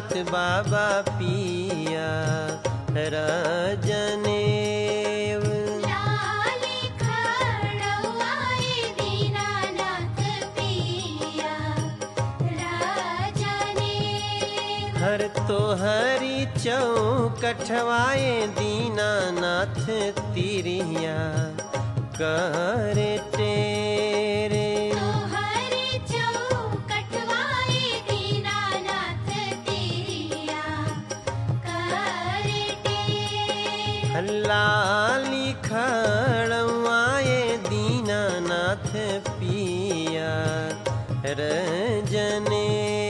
जात बाबा पिया रजनेव लाली खड़वाए दीनानाथ पिया राजने हर तोहरी चौकठवाए दीनानाथ तिरिया करे तेरे तोहरे चौकटवाए दीनानाथ तेरिया करे टेर लाली खड़वाए दीनानाथ पिया रजने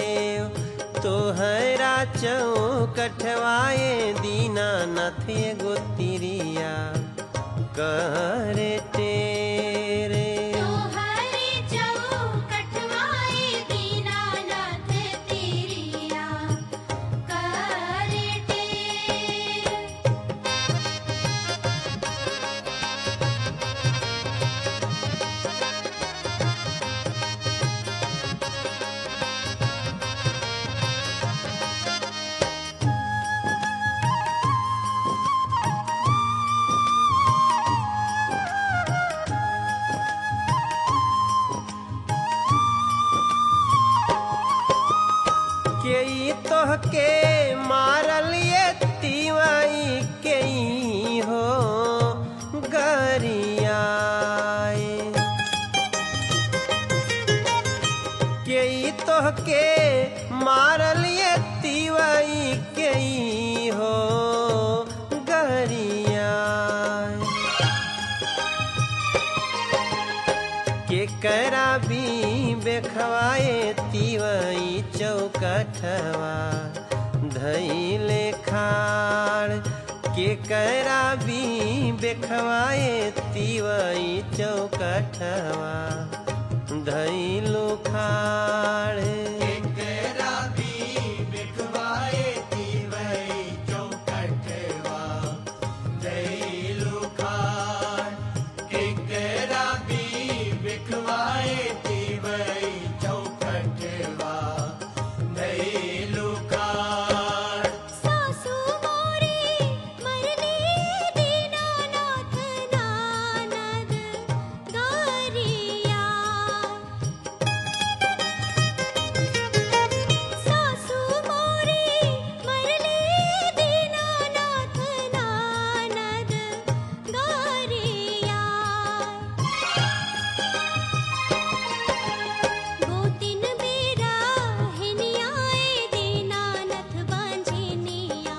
तोहरा चौकठवाए दीनानाथ एगो तिरिया करे तेरे तोहरे चौकटवाए दीनानाथ तेरिया करे टेर के ई तोहके मारल ये तिवाई के ई हो गरियाए के ई तोहके मारल ये तिवाई के ई हो गरियाए के करा भी बेखवाए तिवई चौकठवा धैले खाड़ के करा भी बेखवाए तिवई चौकठवा धैलो खाड़ सासु मोरे मरले दीनानाथ नानद गरिया सासु मोरे मरले दीनानाथ नानद गरिया गोतिन बेरा हिनियाए दीनानाथ बांझिनिया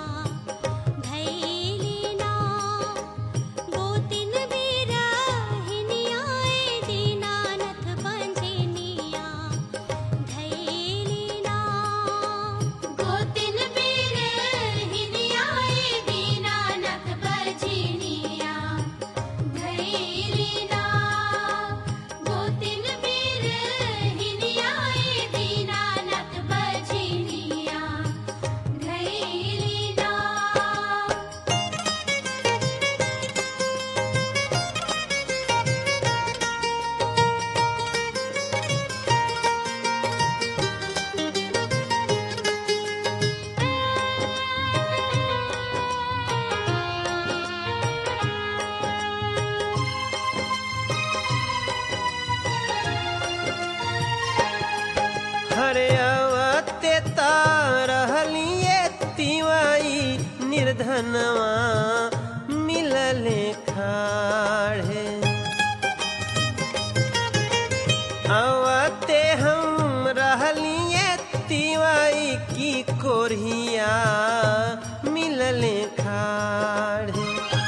धैलिना गोतिन बेरा हिनियाए दीनानाथ बांझिनिया धैलिना गोतिन बेरा हिनियाए दीनानाथ बांझिनिया धैलिना गोतिन बीर हिनियाए दीनानाथ बजिनिया धैलिना हरे अवते रहलिए तिवाई निर्धनवा मिलले खाड़े अवते हम रहलिए तिवाई की कोरिया मिलले खाड़े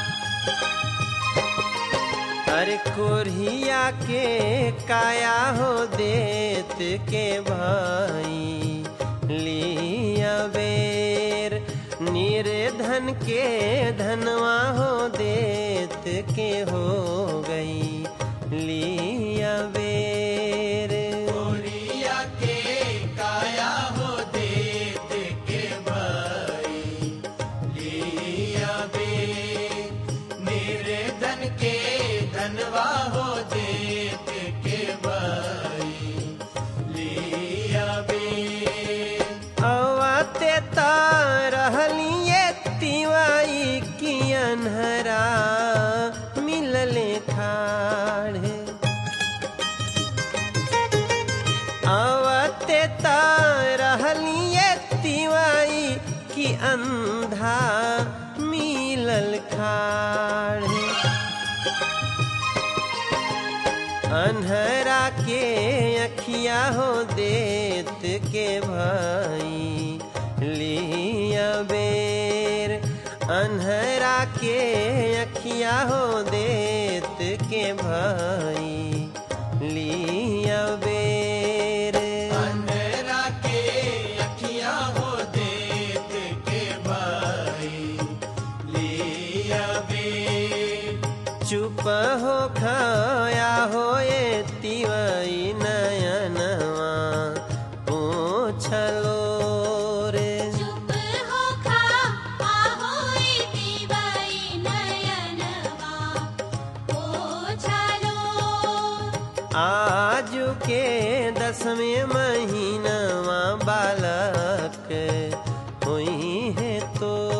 अरे कोरिया के काया हो देत के भाई लिया बेर निर्धन के धनवा हो देत के हो गई लिया बेर अवते ता रहलिए तिवाई की अनहरा मिलले खाड़े आवते त रहलिए तिवाई की अंधा मिलल खाड़े अनहरा के अखिया हो देत के भाई लिया बेर अनहरा के अखिया हो देत के भाई लिया बेर अंधेरा के अखियां हो देत के भाई लिया बे चुप हो खाया हो ये तिवई नयनवा पूछलो रे चुप हो खा आहोई दिवाई नयनवा ओछालो आज के दसवें महीनवा बालक हुई है तो